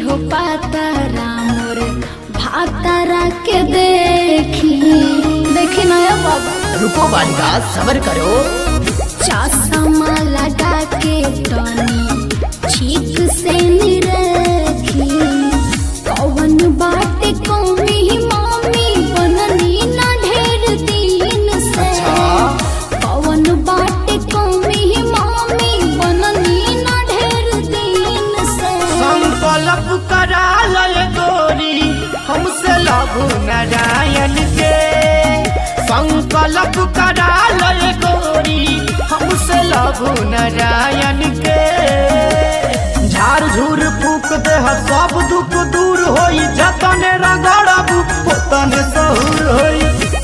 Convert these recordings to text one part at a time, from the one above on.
हो पातारा मोर भातारा के देखी देखी नया बाबा रुको बालिका सबर करो चश्मा लगा के तनी ठीक से निरखी कौन बाटे कौमी मम्मी बननी ना ढेर दिन से अच्छा। कौन बाटे कौमी मम्मी बननी ना ढेर दिन से संकल्प करा लय गोरी हमसे लघु नारायण के संकल्प करा लय गोरी हमसे लघु नारायण के झाड़ झूर फूक दे सब दुख दूर होई जतने रगड़ब ओतने सहूर होई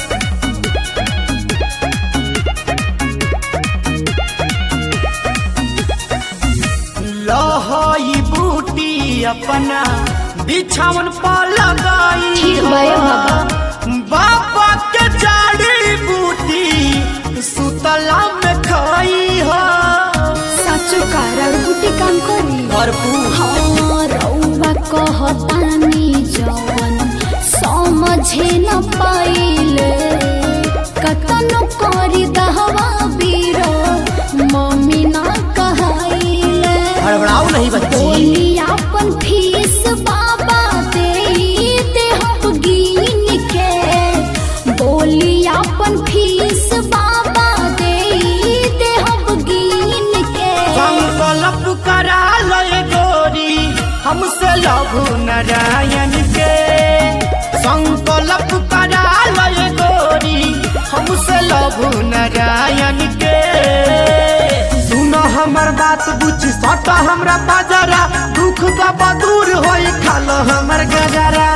लहई बूटी अपना बिछावन पर लगाई ठीक बा ए बाबा। बाबा के जड़ी बूटी सुतला में खाई हो साचो कारड़ बुटी काम करी भरपूर हाँ रउआ कहतानी जवन समझे न पाइले कतनो करी दहवा बीरो मम्मी ना कहाइले हड़बड़ाओ नहीं बच्ची बोली अपन फीस बाबा दे दे हम गिन के बोली अपन फीस बाबा दे दे हम गिन के संकल्प करा लय गोरी हमसे लघु नारायण के संकल्प करा लय गोरी हमसे लघु नारायण के सुनो हमर बात बुझ सट हमरा बाजारा दुख दब दूर होई खाल हमर गजरा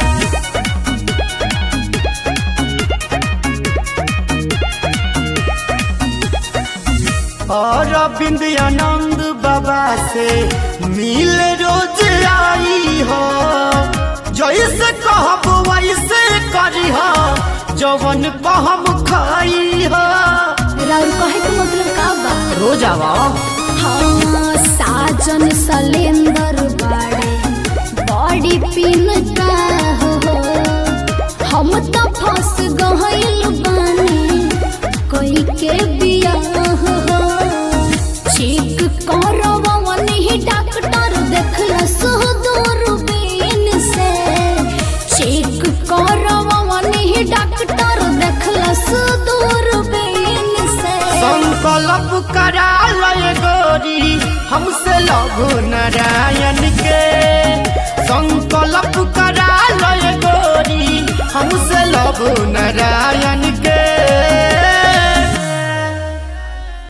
और बिंद आनंद बाबा से मिल रोज आई हो जैसे कहब वैसे करी हो जवन कहम खाई हो राउर कहे के मतलब का बा रोज आवा हाँ साजन सलेंदर बाड़े बॉडी पिन का हो हम तो फंस गइल बानी कोई के बियाह हो चेक करवन ही डॉक्टर देखलस दूरबीन से चेक करवन ही डॉक्टर देखलस दूरबीन से संकल्प करा लय गोरी हमसे लघु नारायण के संकल्प करा लय गोरी हमसे लघु नारायण